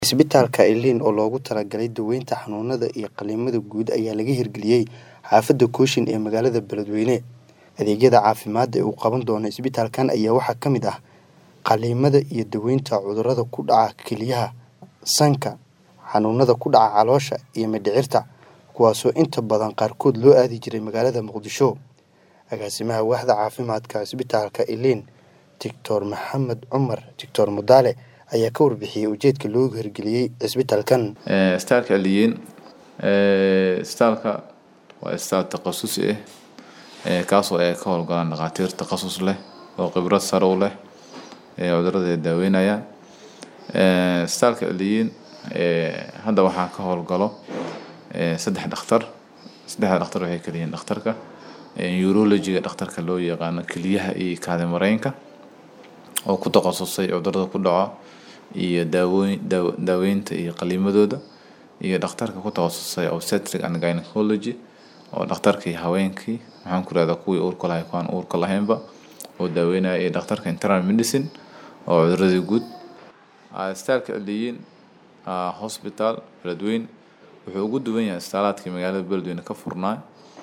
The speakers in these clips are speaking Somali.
Isbitaalka Ilin oo loogu talagalay daaweynta xanuunada iyo qalliimada guud ayaa laga hirgeliyay xaafadda Kooshin ee magaalada Beledweyne. Adeegyada caafimaad ee uu qaban doono isbitaalkan ayaa waxaa ka mid ah qalliimada iyo daaweynta cudurrada ku dhaca kelyaha, sanka, xanuunada ku dhaca caloosha iyo mindhicirta, kuwaasoo inta badan qaarkood loo aadi jiray magaalada Muqdisho. Agaasimaha waaxda caafimaadka isbitaalka Ilin, Dr Maxamed Cumar Dr Mudaale ayaa ka warbixiyay ujeedka loogu hirgeliyay isbitaalkan. isbitaalka Aliyin isbitaalka waa isbitaal takhasusi ah ee kaasoo ay ka howlgalaan dhakhaatiir takhasus leh oo khibrad sare u leh ee cudurrada ay daaweynayaan isbitaalka Aliyin hadda waxaa ka howlgalo saddex dhakhtar saddexda dhakhtar waxay kala yihiin dhakhtarka urology-ga dhakhtarka loo yaqaano kelyaha iyo kaadi mareenka oo ku takhasusay cudurrada ku dhaco iyo daawoyn daaweynta iyo qalliimadooda iyo dhakhtarka ku takhasusay obstetric and gynecology oo dhakhtarkii haweenkii maxaan ku rahdaa kuwii uurka lahay kuwaan uurka lahaynba oo daaweynaya iyo dhakhtarka internal medicine oo cudurradii guud isbitaalka Aliyin hospital Beledweyne wuxuu ugu duwan yahay isbitaalaadkii magaalada Beledweyne ka furnaa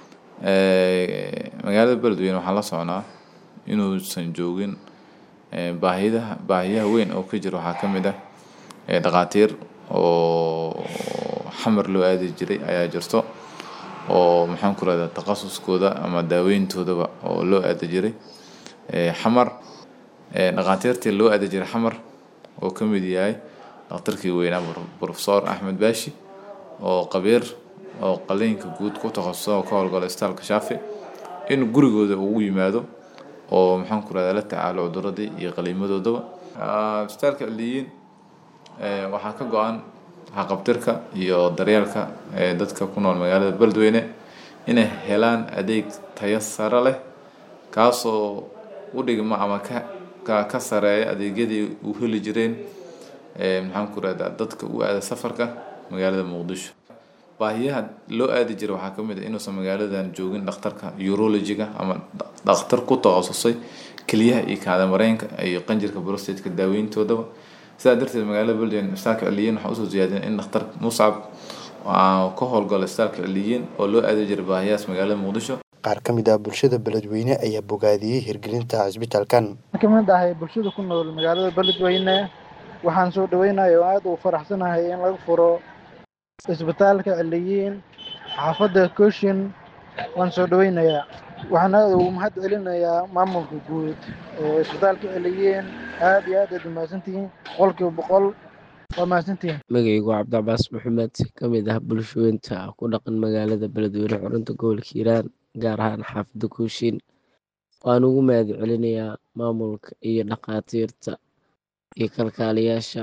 magaalada Beledweyne waxaan la soconaa inuusan joogin baahiyaha baahiyaha weyn oo ka jira waxaa ka mid ah dhakhaatiir oo xamar loo aadi jiray ayaa jirto oo maxaan ku rahdaa takhasuskooda ama daaweyntoodaba oo loo aadi jiray xamar dhakhaatiirtii loo aadi jiray xamar oo ka mid yahay dhakhtarkii weynaa professor Axmed Baashi oo qabiir oo qalliinka guud ku takhasusay oo ka howlgala isbitaalka Shaafi in gurigooda ugu yimaado oo maxaan ku rahdaa la tacaalo cudurradii iyo qalliimadoodaba isbitaalka Aliyin waxaa ka go-an haqabtirka iyo daryeelka dadka ku nool magaalada Beledweyne inay helaan adeeg tayo sare leh kaasoo u dhigma ama ka ka sareeya adeegyadii u heli jireen maxaan ku rahdaa dadka u aada safarka magaalada Muqdisho baahiyaha loo aadi jiray waxaa ka mid ah inuusan magaaladan joogin dhakhtarka urology-ga ama dhakhtar ku takhasusay kelyaha iyo kaadi mareenka iyo qanjirka prostate-ka daaweyntoodaba sidaa darteed magaalada Beledweyne isbitaalka Aliyin waxaa usoo ziyaadiyeen in dhakhtar Muscab ka howlgalo isbitaalka Aliyin oo loo aadi jiray baahiyahaas magaalada Muqdisho Qaar ka mid ah bulshada Beledweyne ayaa bogaadiyey hirgelinta isbitaalkan. ka mid ahay bulshada ku nool magaalada Beledweyne waxaan soo dhaweynayaa oo aad u faraxsanahay in laga furo isbitaalka Aliyin xaafadda Kooshin waan soo dhaweynayaa waxaan aad ugu mahad celinayaa maamulka guud ee isbitaalka Aliyin aad iyo aad aad umahadsantihiin boqolkiiba boqol waa mahadsantihiin magacaygu waa cabdicabaas maxamed ka mid ah bulshooyinta ku dhaqan magaalada beledweyne xurunta gobolka hiiraan gaar ahaan xaafadda kooshin waan ugu mahad celinayaa maamulka iyo dhakhaatiirta iyo kalkaaliyaasha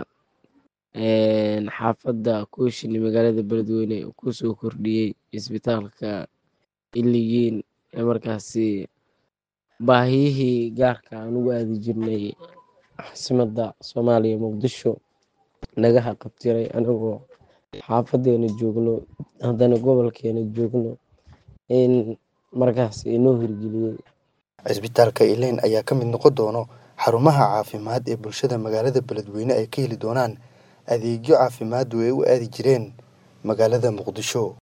xaafadda kooshin ee magaalada beledweyne kusoo kordhiyey isbitaalka iliyiin ee markaasi baahiyihii gaarka aan ugu aadi jirnay caasimadda soomaaliya muqdisho naga haqabtiray anagoo xaafadeena joogno haddana gobolkeena joogno in markaas inoo hirgeliyey Isbitaalka Ilin ayaa ka mid noqon doono xarumaha caafimaad ee bulshada magaalada Beledweyne ay ka heli doonaan adeegyo caafimaad oo ay u aadi jireen magaalada Muqdisho.